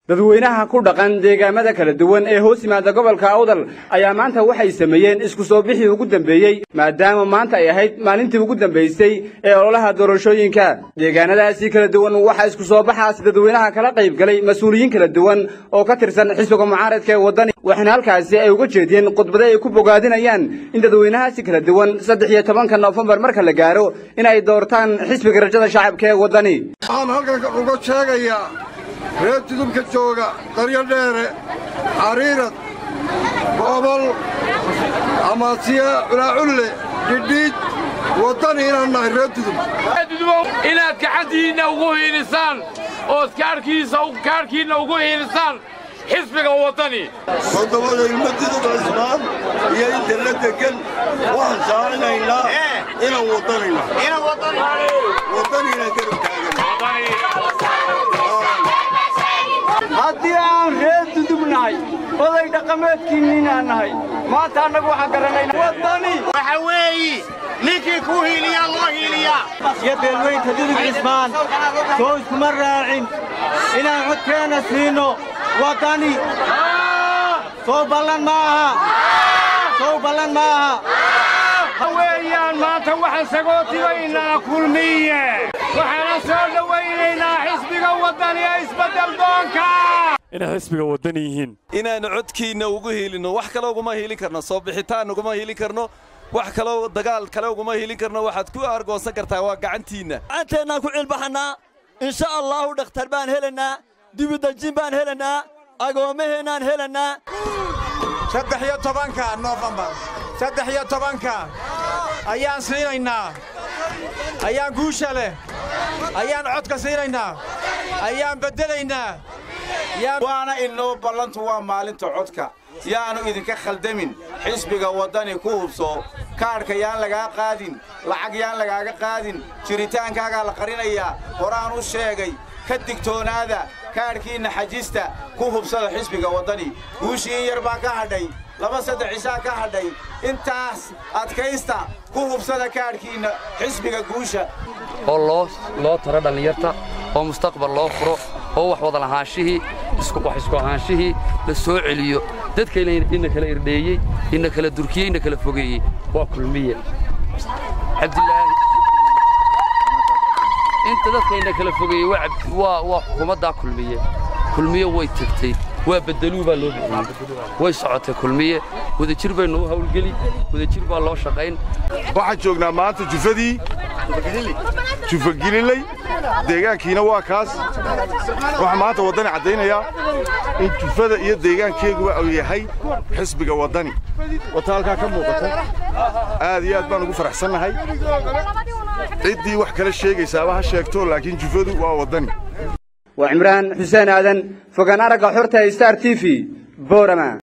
dadweynaha ku dhaqan deegaamada kala duwan ee hoos yimaada gobolka awdal ayaa maanta waxay sameeyeen isku soo bixii ugu dambeeyey maadaama maanta ay ahayd maalintii ugu dambaysay ee ololaha doorashooyinka deegaanadaasi kala duwan waxaa isku soo baxaas dadweynaha kala qayb galay mas-uuliyiin kala duwan oo ka tirsan xisbiga mucaaradka ee waddani waxaana halkaasi ay uga jeediyeen khudbado ay ku bogaadinayaan in dadweynahaasi kala duwan saddex iyo tobanka noofembar marka la gaaro in ay doortaan xisbiga rajada shacabka ee waddani waxaan halkan uga sheegayaa reer tudubka jooga daryadheere xariirad goobol amaasiya culaaculle dhidhiid waddani inaan nahay reer tudub inaad gacantiinna ugu hiilisaan ood kaadhkiinna ugu hiilisaan xisbiga waddani toddobada ilmo tudub cismaan iyo inta la degan waxaan saarinaynaa inaan waddanayna waddani inaan garab haddii aan reer dudub nahay oday dhaqameedkiinninaan nahay maanta annagu waxaan garanayna waddani waxa weeyi ninkii kuu hiiliyaa loo hiiliyaa iyo beelweynta dudub cismaan soo iskuma raacin inaan codkeenna siino waddani sow ballan ma aha sow ballan ma aha weeyaan maanta waxaan sagootibaynaa kulmiye waxaana soo dhowaynaynaa xisbiga waddani ee isbeddel doonka inay xisbiga waddan yihiin inaannu codkiinna ugu hiilinno wax kale uguma hiilin karno soo bixitaan uguma hiilin karno wax kaloo dagaal kale uguma hiilin karno waxaad ku argoonsan kartaa waa gacantiinna gacanteennaan ku cilbaxannaa insha allaahu dhakhtar baan helannaa dibudajin baan helannaa agoomaheennaan helannaa saddex iyo tobanka noofembar saddex iyo tobanka ayaan siinaynaa ayaan guusha leh ayaan codka siinaynaa ayaan beddelaynaa waana inoo ballantu waa maalinta codka yaanu idinka khaldamin xisbiga waddani ku hubso kaadhka yaan lagaa qaadin lacag yaan lagaaga qaadin jiritaankaagaa la qarinayaa horaan u sheegay ka digtoonaada kaadhkiinna xajista ku hubsada xisbiga waddani guushii in yar baa ka hadhay laba saddex cishaa ka hadhay intaas adkaysta ku hubsada kaadhkiinna xisbiga guusha oo loo taro dhallinyarta oo mustaqbal loo furo oo wax wada lahaanshihii wax isku ahaanshihii la soo celiyo dadka ina kala irdheeyey ina kala durkiyey ina kala fogeeyey waa kulmiye cabdilaahi inta dadka ina kala fogeeyey waa xukuumaddaa kulmiye kulmiye way tegtay waa beddeluu baa loo bixiyey way socotay kulmiye wadajir baynu u hawlgeli wadajir baa loo shaqayn waxaan joognaa maanta jufadii jufagililey deegaankiina waa kaas waxaa maanta waddani caddaynayaa in jufada iyo deegaankeeguba uu yahay xisbiga waddani wata halkaa ka muuqata aad iyo aad baan ugu faraxsannahay ciddii wax kala sheegaysaaba ha sheegto laakiin jufadu waa waddani waa cimraan xuseen aadan fogaan aragga xorta star t v boorama